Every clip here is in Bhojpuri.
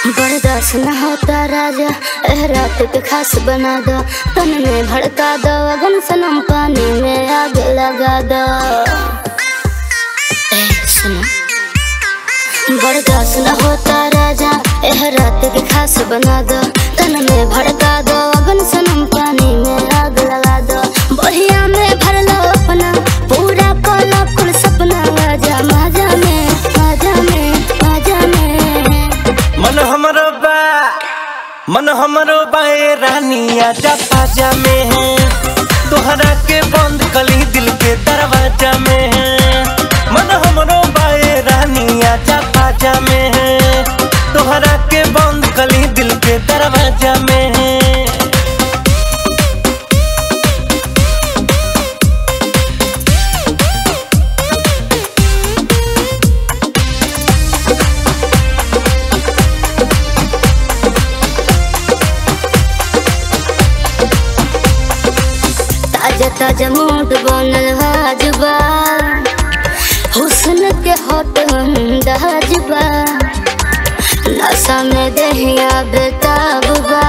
बर्दाश्त न होता राजा एह रात के खास बना दो तन में भड़का दो अगन सनम पानी में आग लगा दो ए, सुनो बर्दाश्त न होता राजा एह रात के खास बना दो तन में भड़का दो अगन सनम पानी में आग लगा दो बढ़िया में भर लो अपना पूरा कोला कुल सपना आजा माजा में माजा में माजा में मन हमरो बा मन हमरो बाए रानी आजा पाजा में है तोहरा के बंद कली दिल के दरवाजा में है मन हमरो बाए रानी आजा पाजा में है तोहरा के बंद कली दिल के दरवाजा में है ताजा ताजा मूड बनल हाजबा हुस्न के होट अंदाजबा नशा में दहिया बेताबा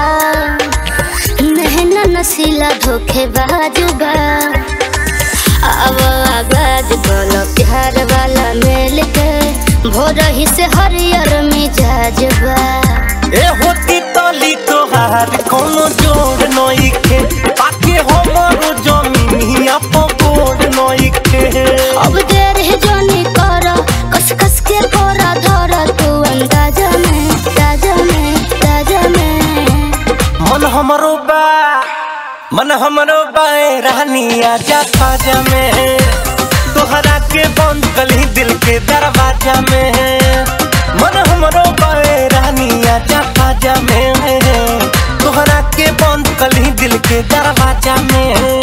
नहना नसीला धोखे बाजुबा अब आगाज बोलो प्यार वाला मेल के भोर ही से हरियर मिजाजबा ए होती तली तोहार कोनो जोड़ नइखे पाके हमरो जमीनिया पकोड़ नइखे अब देर है जोनी करो कस कस के कोरा धरा तू अंदाजा में ताजा में ताजा में मन हमरो बा मन हमरो बाए रानी आजा पाजा में तोहरा के बंद कली दिल के दरवाजा में मन हमरो बाए रानी आजा पाजा में तोहरा के बंद कली दिल के दरवाजा में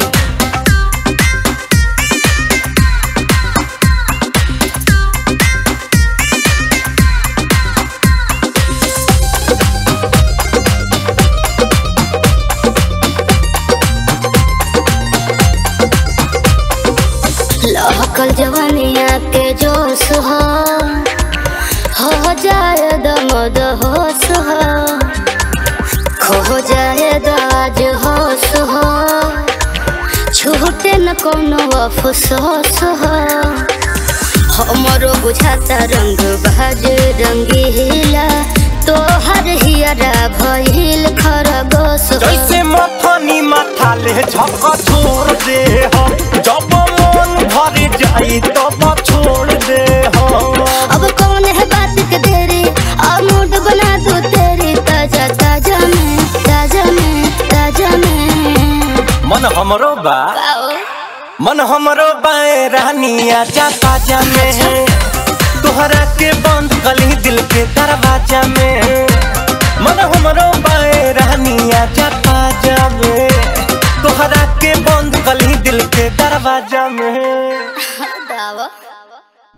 लहकल जवानिया के जोश हो हो जाए दमद होश हो खो जाए दाज होश हो छूटे न कोनो अफसोस हो हमरो बुझाता रंग बाज रंगीला तोहर हियरा भइल खरगोश हो जैसे मथनी माथा ले झक छोड़ दे हो जब मन भर जाई तब छोड़ दे हो अब कौन है बात के देरी अब मूड बना दो तेरी ताजा ताजा में ताजा में ताजा में मन हमरो बा आओ मन हमरो बाए रानी आजा ताजा में है तोहरा के बंद कली दिल के दरवाजा में मन हमरो बाए रानी आजा ताजा में तोहरा के बंद कली दिल के दरवाजा में दावा